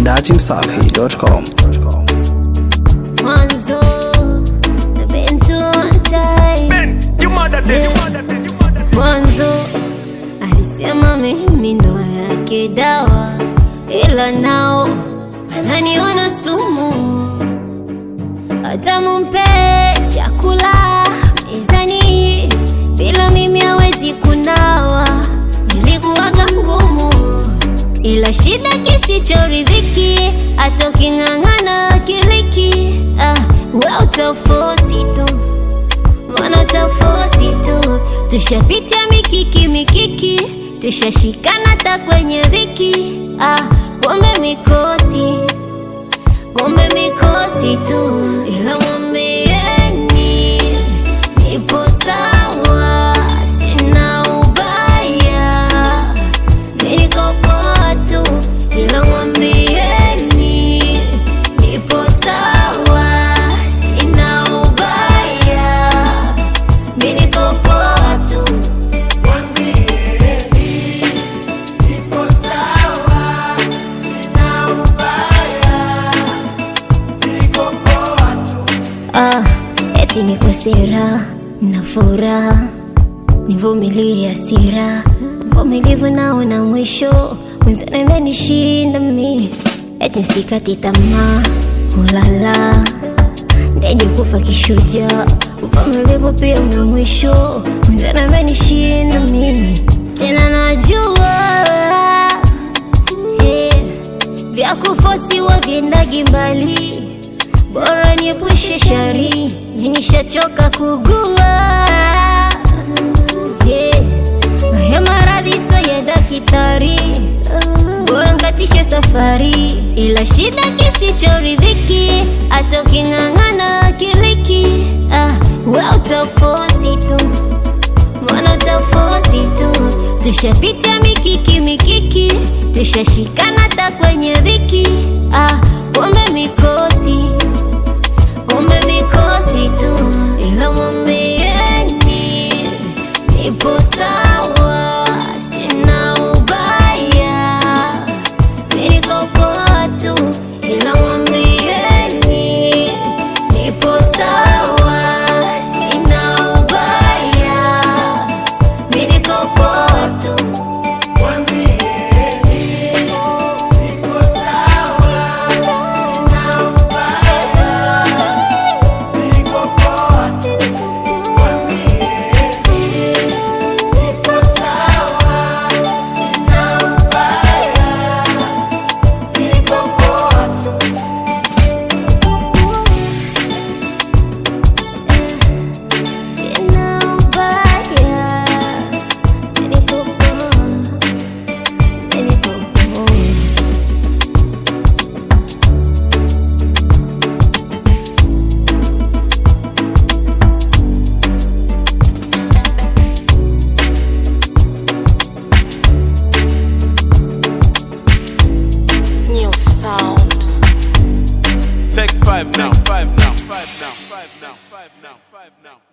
datimsafi.com. Mwanzo been to one time. Ben, you mother this, you mother this, you mother this. Mwanzo alisema mimi ndo yake dawa, ila nao ananiona sumu. Hata mumpe chakula mezani, bila mimi hawezi kunawa. Nilikuwaga ngumu, ila shida kisichoridhiki, hata uking'ang'ana kiliki, ah, we utafosi tu mbona tafosi tu tushapitia mikiki mikiki tushashikana hata kwenye dhiki ah, kumbe mikosi kumbe mikosi tu ila mwambieni nipo sawa sina ubaya niko poa tu ila mwambieni nipo sawa sina ubaya mi niko poa tu Ah, eti niko sera na furaha, nivumilie hasira, vumilivu nao na mwisho, mwenzani amenishinda mi, eti sikati tamaa, ulala ndeje kufa kishujaa, uvumilivu pia una mwisho, mwenzani amenishinda mi, tena najua eh, vya kufosiwa vyendagi mbali bora niepushe shari, nishachoka kugua yeah. Haya maradhi so ya daktari, bora nkatishe safari, ila shida kisichoridhiki, hata uking'ang'ana kiliki, ah, we utafosi tu mbona utafosi tu, tushapitia mikiki mikiki, tushashikana hata kwenye dhiki, ah, kumbe mikosi kumbe mikosi tu, ila mwambieni nipo sawa, sina ubaya, mi niko poa tu, ila mwambieni nipo sawa, sina ubaya, mi niko poa tu. Sina ubaya, mi niko poa, mi niko poa. New sound. Take five now, five now, five now, five now, five now, five now.